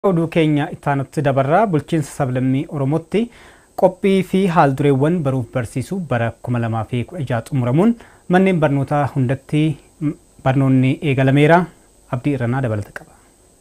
Oduu keenya ittaanutti dabarraa bulchiinsa sablammii Oromootti qophii fi haaldureewwan baruuf barsiisuu bara 2016 xumuramuun manneen barnootaa hundatti barnoonni eegalameera. Abdii Irranaa dabalata qaba.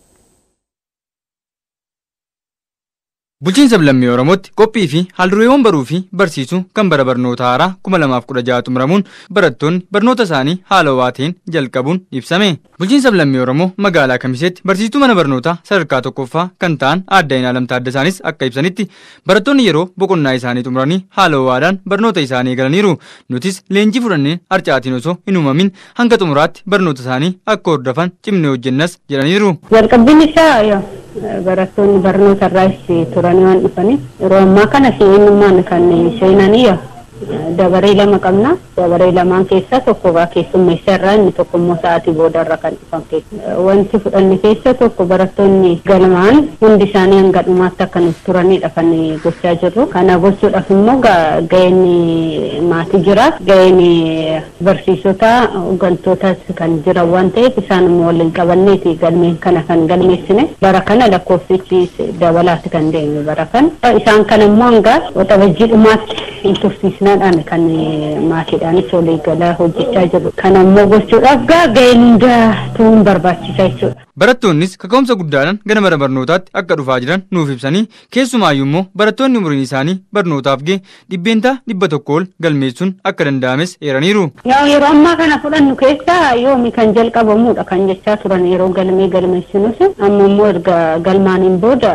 Bulchiinsa sablammii Oromootti qophii fi haaldureewwan baruu fi barsiisuu kan bara barnoota haaraa 2016 xumuramuun barattoonni barnoota isaanii haala ho'aa ta'een jalqabuun ibsame. Bulchiinsa sablammii Oromoo magaalaa Kamiseetti barsiistuu mana barnootaa sadarkaa tokkoffaa kan ta'an aadde Inaalam Taaddasaanis akka ibsanitti barattoonni yeroo boqonnaa isaanii xumuranii haala ho'aadhaan barnoota isaanii eegalaniiru. Nutis leenjii fudhannee harcaatiin osoo hin uumamin hanga xumuraatti barnoota isaanii akka hordofan cimnee hojjennas jedhaniiru. Jalqabbiin isaa barattoonni barnoota irraas turanii waan dhufaniif yeroo ammaa kana seenummaan kan seenanii dabaree lama qabna. Dabaree lamaan keessaa tokko keessummeessa irraa inni tokko immoo sa'aatii booda irra kan dhufan keessa. Wanti fudhanne keessa tokko barattoonni galmaan hundi isaanii hanga dhumaatti akka nuti turanidha kan gochaa jirru. Kana gochuudhaaf immoo ga'een maatii jira. Ga'een barsiisota hooggantoota kan jiran waan ta'eef isaan immoo waliin qabanneeti galmeen kana kan galmeessine. Bara kana lakkoofsichi dabalaatti kan deeme bara kana. Isaan kana immoo hanga waxabajjii dhumaatti hin tursiisnaadhaan kan maatiidhaanis walii galaa hojjechaa jiru. Kana immoo gochuudhaaf ga'een hundaatu barbaachisaa jechuudha. Barattoonnis kaka'umsa guddaadhaan gara mana barnootaatti akka dhufaa jiran nuuf ibsanii keessumaayyuu immoo barattoonni umuriin isaanii barnootaaf ga'e dhibbeentaa dhibba tokko ol galmeessuun akka danda'ames eeraniiru. Yeroo ammaa kana fudhannu keessaa yoomi kan jalqabamudha kan jechaa turan yeroo galmee galmeessinus amma immoo erga galmaaniin booda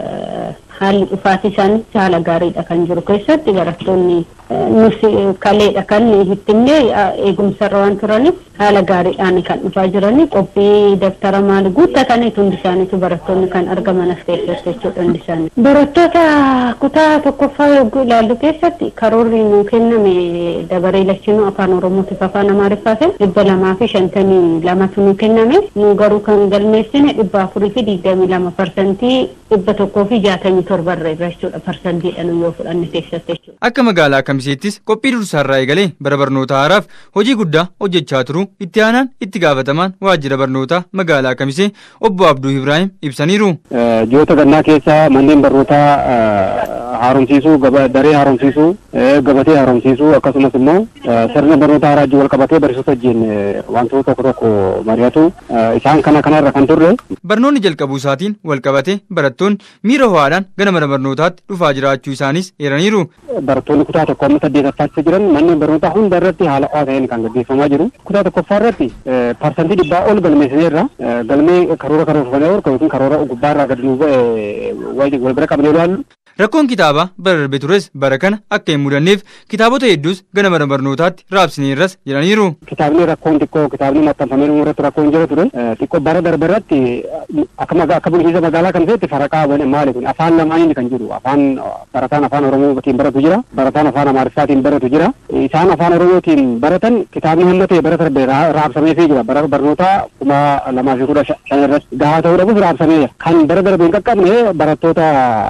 haalli dhufaatii isaanii haala gaariidha kan jiru keessatti barattoonni nuti kaleedha kan hittimne eegumsarra waan turaniif haala gaariidhaan kan dhufaa jiranii qophii daftara maali guuttataniitu hundi isaaniitu barattoonni kan argaman as keessatti jechuudha hundi isaanii. Barattoota kutaa tokkoffaa yogguu ilaallu keessatti karoorri nuu kenname dabaree lachinuu afaan oromootiif afaan amaariffaatiin dhibba lamaa fi shantamii lamatu nuu kenname nu garuu kan galmeessine dhibba afurii fi digdamii lama parsantii dhibba tokkoo fi jaatamii torbarra irra jechuudha parsantiidhaan yoo fudhanne keessatti jechuudha. Akka magaalaa Kamiseettis qophii dursaarraa eegalee bara barnoota haaraaf hojii guddaa hojjechaa turuu itti aanaan itti gaafatamaan waajjira barnootaa magaalaa Kamisee obbo Abduu Ibrahim ibsaniiru. Ji'oota gannaa keessa manneen barnootaa haaromsiisuu daree haaromsiisuu gabatee haaromsiisuu akkasumas immoo sirna barnoota haaraa wajjin wal qabatee barsiisota wajjin wantoota tokko tokko mari'atu isaan kana kanarra kan turre. Barnoonni jalqabuu isaatiin wal qabatee barattoonni miira ho'aadhaan gara mana barnootaatti dhufaa jiraachuu isaanis eeraniiru. Barattoonni kutaa tokko amma saddeetaffaatti jiran manneen barnootaa hunda irratti haala ho'aa ta'een kan gaggeeffamaa jiru. Kutaa tokkoffaa irratti parsantii dhibbaa ol galmeessineerra galmee karoora karoorfamee yookiin karoora gubbaarraa gadi nuu ba'e wal bira qabnee ilaallu. Rakkoon kitaabaa bara darbe tures bara kana akka hin mudanneef kitaabota hedduus gara mana barnootaatti raabsineerras jedhaniiru. Kitaabni rakkoon xiqqoo kitaabni maxxanfamee nu irratti rakkoon jira ture xiqqoo bara darbe irratti akka bulchiinsa magaalaa kan ta'etti faraqaa maali kun afaan lamaaniin kan jiru afaan barataan afaan oromootiin baratu jira barataan afaan amaariffaatiin baratu jira isaan afaan oromootiin baratan kitaabni hamma ta'e bara darbe raabsameefii jira bara barnootaa kuma lamaa fi kudha shan irratti gahaa ta'uu dhabus raabsamee jira kan bara darbe hin qaqqabne barattoota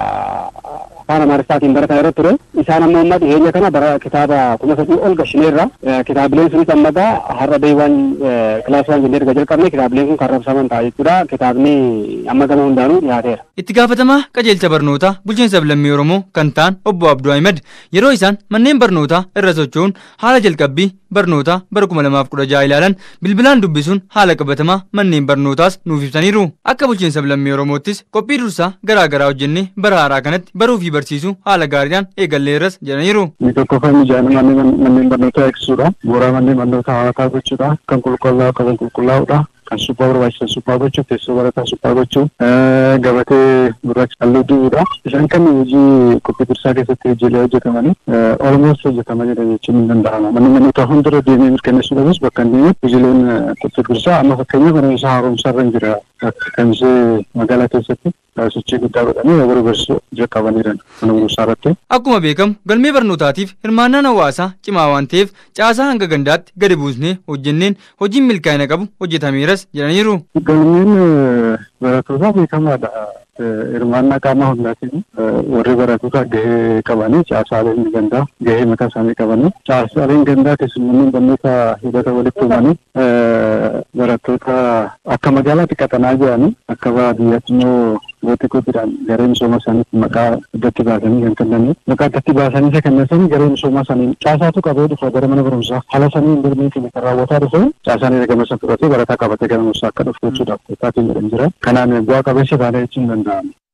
afaan amaariffaatiin barataa irratti ture isaan ammoo amma dhiyeenya kana bara kitaaba kuma sadii ol gashineerra kitaabileen sunis ammagaa har'a beeywwan kilaas waan jennee erga jalqabne kitaabileen kun kan raabsaman ta'a jechuudha kitaabni amma gama hundaanuu dhiyaateera. Itti gaafatamaa qajeelcha barnootaa bulchiinsa sablammii Oromoo kan ta'an obbo Abduu Ahmed yeroo isaan manneen barnootaa irra socho'uun haala jalqabbii barnootaa bara kuma lamaaf kudha jaha ilaalan bilbilaan dubbisuun haala qabatamaa manneen barnootaas nuuf ibsaniiru. Akka bulchiinsa sablammii Oromoottis qophii dursaa garaa garaa hojjennee bara haaraa kanatti baruu fi barsiisuu haala gaariidhaan eegalleerras jedhaniiru. Inni tokkoffaa mijaa'ina manneen barnootaa eegsisuudha. Bu'uuraa manneen barnootaa hawwataa gochuudha. Kan qulqullaa'u qaban qulqullaa'uudha. kan suphaa barbaachisan suphaa gochuu teessoo barataa suphaa gochuu gabatee gurraacha halluu dibuudha. Isaan kan hojii qophii dursaa keessatti hojiilee hojjetamanii olmoos hojjetamaa jiran jechuun ni danda'ama. Manni barnootaa hundarra deemee mirkaneessuu dhabus bakka hin deemetti hojiileen qophii dursaa amma fakkeenyaaf barumsa haaromsaa irra hin jira. Akka kamisee magaalaa keessatti sochii guddaa godhanii yeroo barsiisuu jalqabaniiran mana barumsaa irratti. Akkuma beekamu galmee barnootaatiif hirmaannaan hawaasaa cimaa waan ta'eef caasaa hanga gandaatti gadi buusnee hojjenneen hojiin milkaa'ina qabu hojjetameeras jedhaniiru. Galmeen barattootaa beekamaadha. Hirmaannaa qaama hundaatiin warri barattoota gahee qabanii caasaaleen gandaa gahee mataa isaanii qabanii caasaaleen gandaa keessummoonni barnoota hidhata walitti uumanii barattoota akka magaalaatti qaxanaa jiranii akka baadiyyaatti immoo gooti gootiidhaan garee misooma isaaniitti maqaa addatti baasanii kan kennanii maqaa addatti baasanii isa kennan garee misooma isaanii caasaatu qabee dhufa gara mana barumsaa haala sanii hin dirmee keenya kan raawwataa dhufe caasaan ergama isa fudhatee barataa qabatee gara musaa akka dhufu jechuudhaaf taatiin jedhan jira kanaan bu'aa qabeessa taanee jechuun danda'ama.